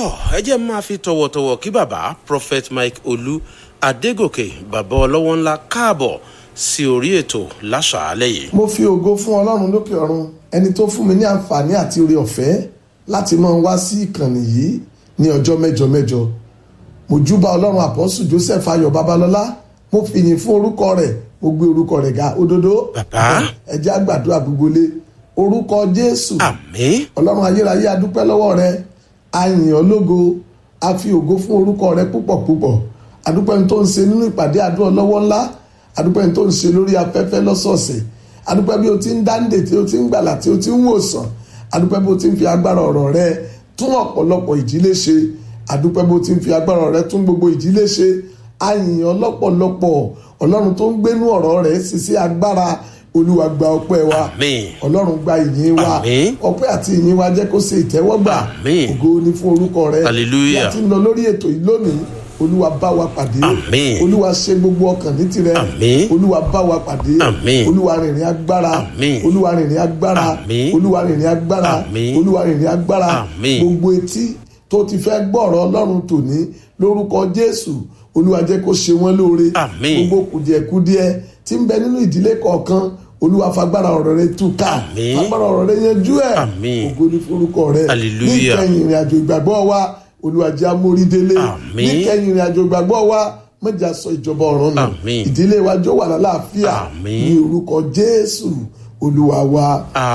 tọ́ ẹ jẹ́ máa fi tọ̀wọ̀tọ̀wọ̀ kí bàbá prophet mike olú adégòkè bàbá ọlọ́wọ́ ńlá káàbọ̀ sí orí ètò láṣàálẹ̀ yìí. mo fi ògo fún ọlọ́run lókè ọ̀run ẹni tó fún mi ní àǹfààní àti oore ọ̀fẹ́ láti máa wá sí ìkànnì yìí ní ọjọ́ mẹ́jọ mẹ́jọ mo júbà ọlọ́run àpọ́sù joseph ayọ̀ babalọ́lá mo fìyìn fún orúkọ rẹ̀ mo gbé orúkọ rẹ̀ ga òdodo bàbá ẹ jẹ́ á gbàdúrà gbogbo lé orúkọ jésù àmín ọlọ́run ayérayé adúpẹ́ lọ́wọ́ rẹ a yìn ọ́ lógo a fi ògo fún orúkọ rẹ púpọ̀ púpọ̀ adúpẹ́ ní tó ń ṣe nínú ìpàdé àdúrà lọ́wọ́ ńlá adúpẹ́ ní tó ń ṣe lórí afẹ́fẹ́ lọ́sọ̀ọ̀sẹ̀ adúpẹ́ bí o ti ń dáńdè tí o ti ń gbàlà tí o ti ń wòsàn adúpẹ́ bí o ti ń fi agbára ọ̀rọ̀ rẹ tún ọ̀pọ̀lọpọ̀ ìdílé ṣe adúpẹ́ bí o ti ń fi agbára ọ̀rọ̀ rẹ tún gbogbo ìdílé ṣe a yìn ọ́ lọ́pọ̀lọpọ̀ ọlọ́run tó ń gbénú ọ̀rọ̀ rẹ ṣiṣẹ́ agbára olúwa gba ọpẹ́ wa àmín ọlọ́run gba ìyìn wa Àmín. ọpẹ́ àti ìyìn wa jẹ́ kó ṣe ìtẹ́wọ́gbà Àmín. ògo ni fún orúkọ rẹ Hallelujah. bí a ti ń lọ lórí ètò yìí lónìí olúwa bá wa pàdé Àmín. olúwa ṣe gbogbo ọkàn ní tirẹ̀ Àmín. olúwa bá wa pàdé Àmín. olúwa rìnrìn agbára Àmín. olúwa rìnrìn agbára Àmín. olúwa rìnrìn agbára Àmín. olúwa rìnrìn agbára Àmín. gbogbo etí tó ti fẹ́ gbọ́rọ̀ ọlọ́run tòní lórúkọ jésù olúwa jẹ́ kó ṣe wọ́n lóore Àmín. gbogbo kùdìẹ̀kudiẹ tí ń bẹ nínú ìdílé kọ̀ọ̀kan olúwa fagbára ọ̀rọ̀ rẹ tú ká Àmín. fagbára ọ̀rọ̀ rẹ yanjú ẹ̀ Àmín. ògo ní forúkọ rẹ Hallelujah. níkẹyìn ìrìn àjò ìgbàgbọ́ wa olúwa jẹ́ amórídélé Àmín. níkẹyìn ìrìn àjò ìgbàgbọ́ wa mọ̀jà sọ ìjọba ọ̀run nù Àmín. ìdílé wa jó wà lálàáfíà Àmín. ní orúkọ jésù olúwa wa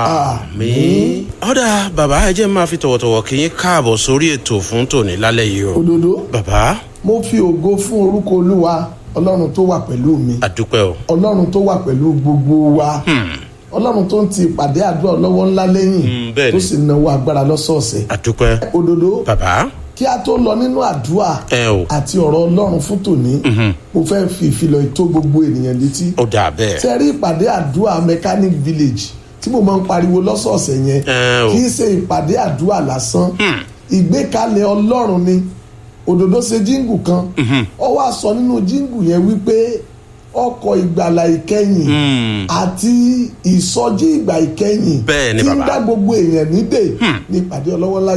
àmín. ọ̀dà bàbá ẹ jẹ́ máa fi tọ̀wọ̀tọ̀wọ̀ kí yín káàbọ̀ sórí ètò fún tòní lálẹ́ yìí o. òdodo bàbá mo fi ògo fún orúkọ olúwa ọlọ́run tó wà pẹ̀lú mi àdúpẹ́ o. ọlọ́run tó wà pẹ̀lú gbogbo wa ọlọ́run tó ń ti ìpàdé àdúrà lọ́wọ́ ńlá lẹ́yìn Mm, bẹ́ẹ̀ tó ni. sì náwó agbára lọ́sọ̀ọ̀sẹ̀ àdúpẹ́ òdodo bàbá kí a tó lọ nínú àdúrà ẹ o àti ọ̀rọ̀ ọlọ́run fún tòní mo fẹ́ fi ìfilọ̀ ìtó gbogbo ènìyàn létí ó dà bẹ́ẹ̀. ṣe rí ìpàdé àdúrà mechanic village tí mo máa ń pariwo lọ́sọ̀ọ̀sẹ̀ yẹn Ẹ o. kì í ṣe ìpàdé àdúrà lásán ìgbékalẹ̀ ọlọ́run ni òdòdó ṣe jíǹgù kan ó wá sọ nínú jíǹgù yẹn wípé ọkọ̀ ìgbàlà ìkẹyìn Hmm. àti ìsọjí ìgbà ìkẹyìn Bẹ́ẹ̀ ni tí ń bàbá. dá gbogbo èèyàn nídè ní ìpàdé ọlọ́wọ́lá